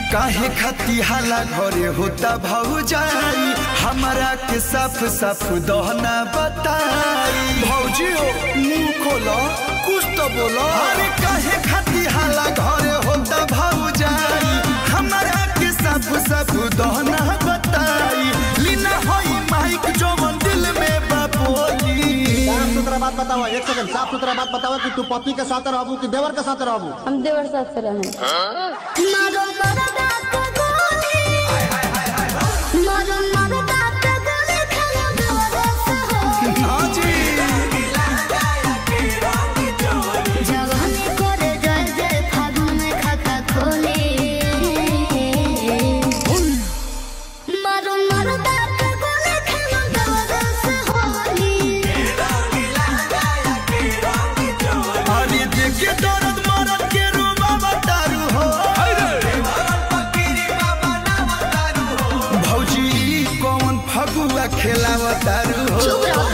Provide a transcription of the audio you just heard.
काहे खती हाला घरे होता भौजाई हमारा के साफ साफ दहना बताई भौजी हो मुंह खोलो कुछ तो बोलो अरे काहे खती हाला घरे होता भौजाई हमारा के साफ साफ दहना बताई लीना होई माइक जो दिल में बापोली साफ सुथरा बात बताओ एक सेकंड साफ सुथरा बात बताओ कि तू पति के साथ रहबू कि देवर के साथ रहबू हम देवर साथ से रहें मारो मरदा के गोली मारो मरदा के गोली खाना देवरस हो हाँ जी जवानी करे जय जय फागुन में खाता खोले मारो मरदा के गोली खाना देवरस होली अरे देखिए दर्द मरद के रूबा बतारू हो भौजी कौन फगुआ खेलावतारू हो चुप रहो